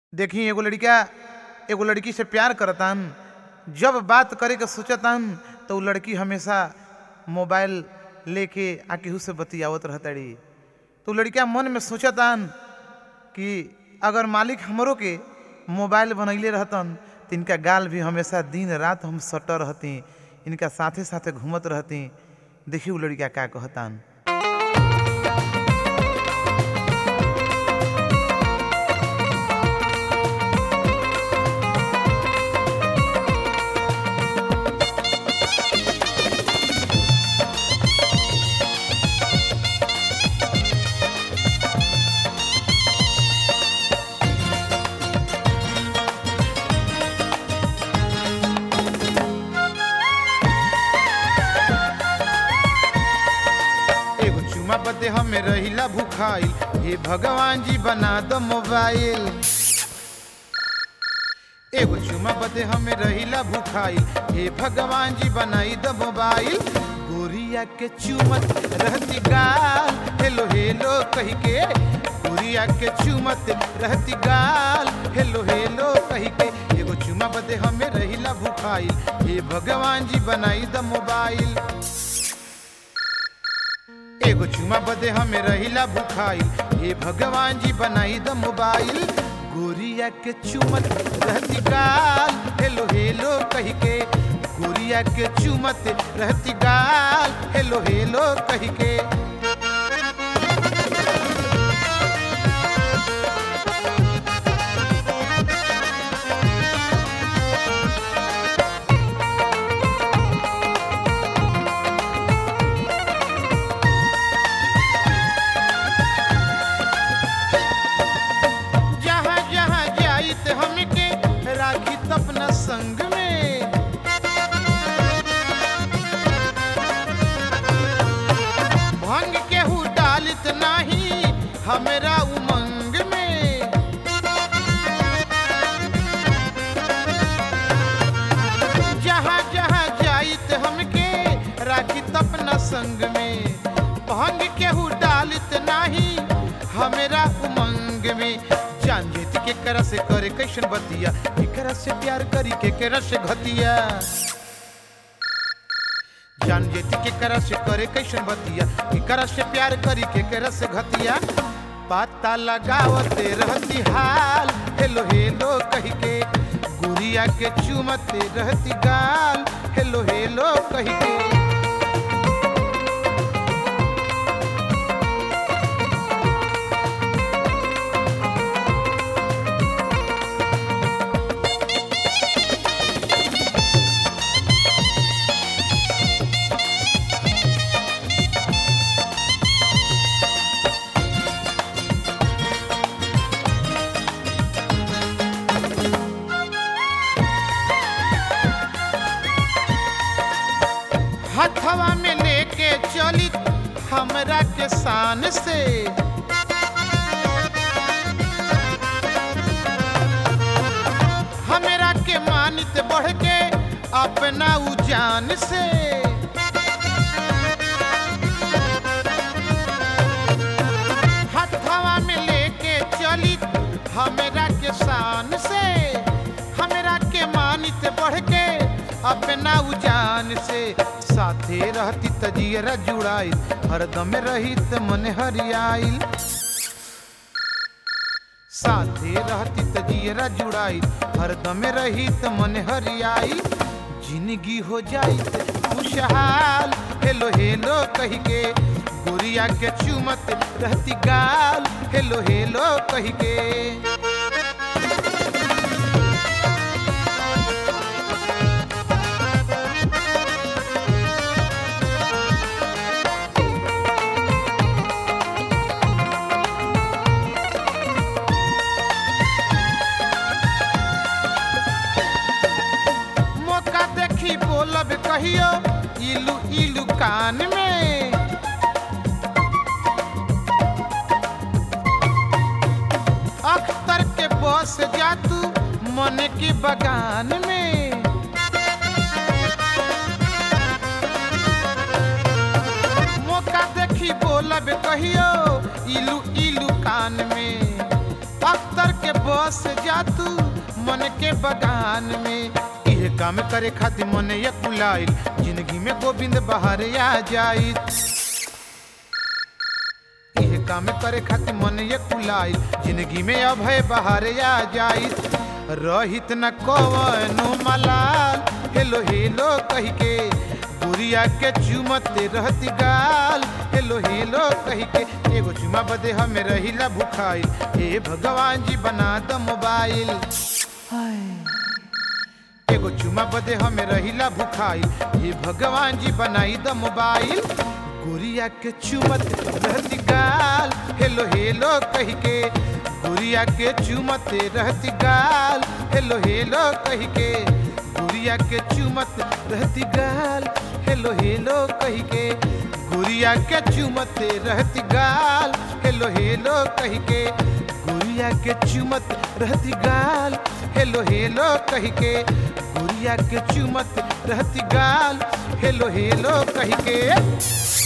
देखी एगो लड़का एगो लड़की से प्यार करतान जब बात करे के सोचतान तो उ लड़की हमेशा मोबाइल लेके आ केहू से बतियावत रहताड़ी तो उ लड़का मन में सोचतान कि अगर मालिक हमरो के मोबाइल बनैले रहतन तो इनका गाल भी हमेशा दिन रात हम सट रहती इनका साथे साथे घूमत रहती देखी उ लड़का का कहतान एगो चुमा बदे हमें रहिला भूखाइल हे भगवान जी बना दो मोबाइल एगो चुमा बदे हमें रहिला भूखाइल हे भगवान जी बनाई दो मोबाइल गोरिया के चुमत रहती गाल हेलो हेलो कही के गोरिया के चुमत रहती गाल हेलो हेलो कही के एगो चुमा बदे हमें रहिला भूखाइल हे भगवान जी बनाई दो मोबाइल एगो चुमा बदे हमें रहिला भूखाइल हे भगवान जी बनाई द मोबाइल गोरिया के चुमत रहती गाल हेलो हेलो कही के गोरिया के चुमत रहती गाल हेलो हेलो कही के जहाँ जहाँ जाई ते हमके राखी त अपना संग में भंग केहू डालित नाही हमरा उमंग में जहाँ जहाँ जाई ते हमके राखी त अपना संग में भंग केहू डालित नाही हमरा उमंग में जान जेती के करा से करे कैसन बतिया केकरा से प्यार करी केकरा से घतिया जान जेती के करा से करे कैसन बतिया केकरा से प्यार करी केकरा से घतिया पता लगावते रहती हाल हेलो हेलो कही के गुड़िया के चुमते रहती गाल हेलो हेलो कही के हथवा में लेके चली हमरा के शान से हमरा के मानित बढ़ के अपना उजान से हथवा में लेके चली हमरा के शान से हमरा के मानित बढ़ के अपना उजान से साथे रहती तजियरा जुड़ाइल हरदम रहित मन हरियाइल साथे रहती तजियरा जुड़ाइल हरदम रहित मन हरियाइल जिंदगी हो जाई खुशहाल हेलो हेलो कही के गुड़िया के चुमत रहती गाल हेलो हेलो कही के मौका देखी बोलब कहियो इलू इलू कान में अख्तर के बस जा तू मन के बगान में मौका देखी बोलब कहियो इलू इलू कान में अख्तर करके बस जा तू मन के बगान में इहे काम करे खातिर मन ये कुलाइल जिंदगी में गोविंद बाहर आ जाई इहे काम करे खातिर मन ये कुलाइल जिंदगी में अभय बाहर आ जाई रहित न कवनो मलाल हेलो हेलो कही के गुड़िया के चुमते रहती गाल हेलो हेलो कही के एगो चुमा बदे हमें रहिला भुखाइल हे भगवान जी बना द मोबाइल एगो चुमा बदे हमें रहिला भुखाइल हे भगवान जी बनाई द मोबाइल गुड़िया के चुमत रहती गाल हेलो हेलो कही के गुड़िया के चुमते रहती गाल हेलो हेलो कही के गुड़िया के चुमत रहती गाल हेलो हेलो कही के गुड़िया के चुमते रहती गाल हेलो हेलो कही के गुड़िया के चुमत रहती गाल हेलो हेलो कही के गुड़िया के चुमत रहती गाल हेलो हेलो कही के